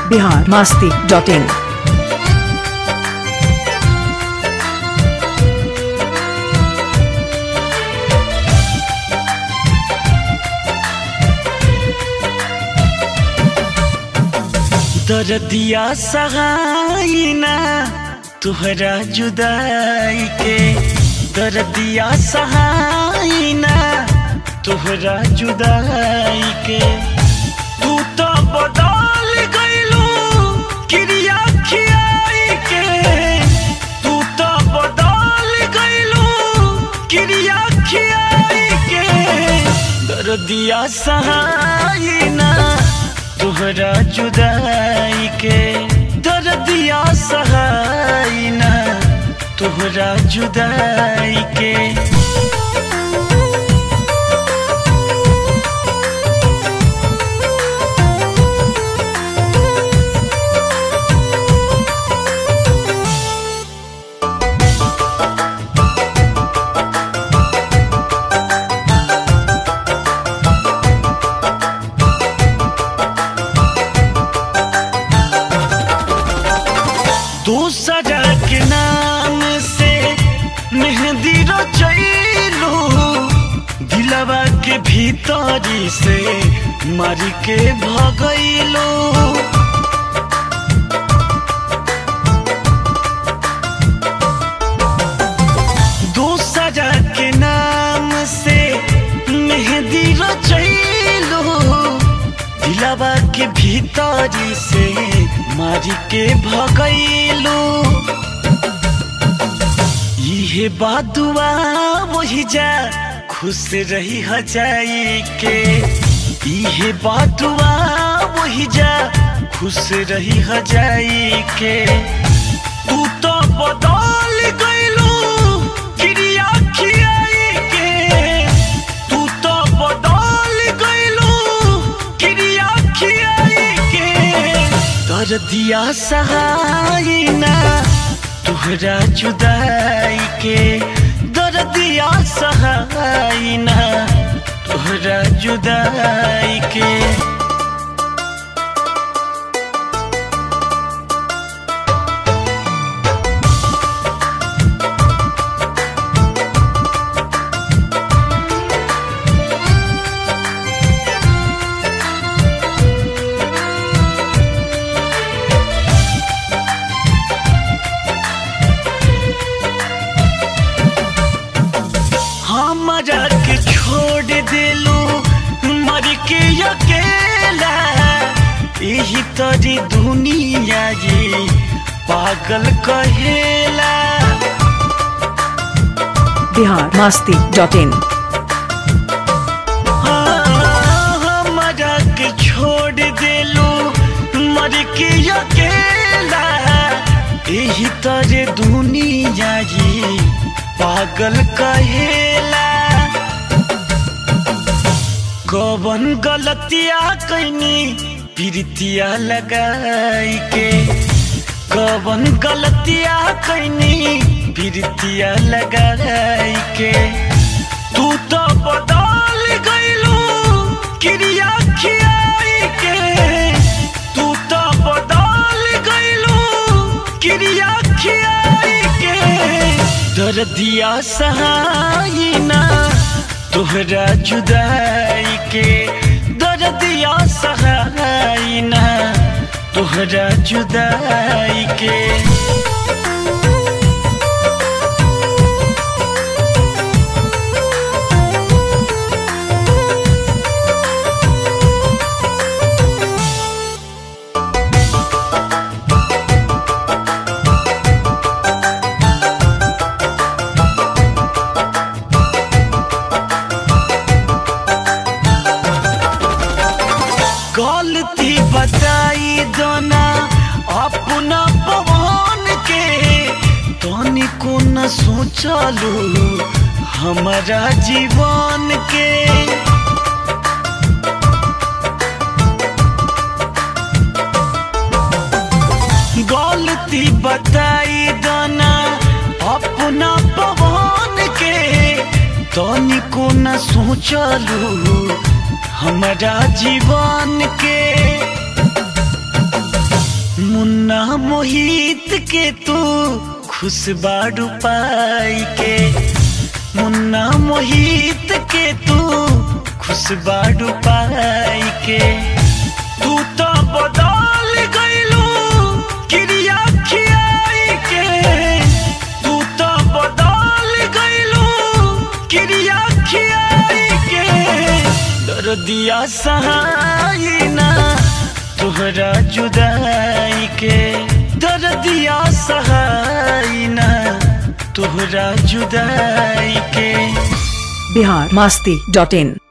Bihar Masti dot in दर्दिया सहाइना तुहरा जुदाई के दर्दिया सहाइना तुहरा जुदाई के तू तो बदल गइलू क्रिया खियाई के तू तो बदल गइलू क्रिया खियाई के दर्दिया सहाइना तुहरा जुदाई के दर्दिया सहाइना तुहरा जुदाई के दूसरा के नाम से मेहंदी रचैलू दिलवा के भीतरी से मर के भगैलू दूसरा के नाम से मेहंदी रचैलू दिलवा के भीतरी से मारी के भगैलू इहे बादुआ वही जा खुश रही हजाई के इहे बादुआ वही जा खुश रही हजाई के तू तो बदल गइलू क्रिया खियाई के तू तो बदल गइलू क्रिया खियाई के कर दिया सहायना तुहरा जुदाई के दर दिया सहायना तुहरा जुदाई के हमारा के छोड़ देलू मर के अकेला यही तरी दुनिया ये पागल कहेला बिहार मास्ती डॉट इन हाँ, हमारा के छोड़ देलू मर के अकेला यही तरे दुनिया ये पागल कहेला कवन गलतिया कैनी प्रीतिया लगाई के कवन गलतिया कैनी प्रीतिया लगाई के तू तो बदल गइलू क्रिया खियाई के तू तो बदल गइलू क्रिया खियाई के दर्दिया सहायना तोहरा जुदाई के दर्दिया सहायना तोहरा जुदाई के गलती बताई दोना अपना पवन के तनी को न सोचलू हमारा जीवन के गलती बताई दोना अपना पवन के तनी को न सोचलू हमारा जीवन के मुन्ना मोहित के तू खुश बाड़ू पाई के मुन्ना मोहित के तू खुश बाड़ू पाई के तू तो बदल गईलू क्रिया खियाई के तू तो बदल गईलू क्रिया खियाई के दर्दिया सहाई ना तोहरा जुदाई के दर्दिया सहाई ना तोहरा जुदाई के बिहार मास्ती डॉट इन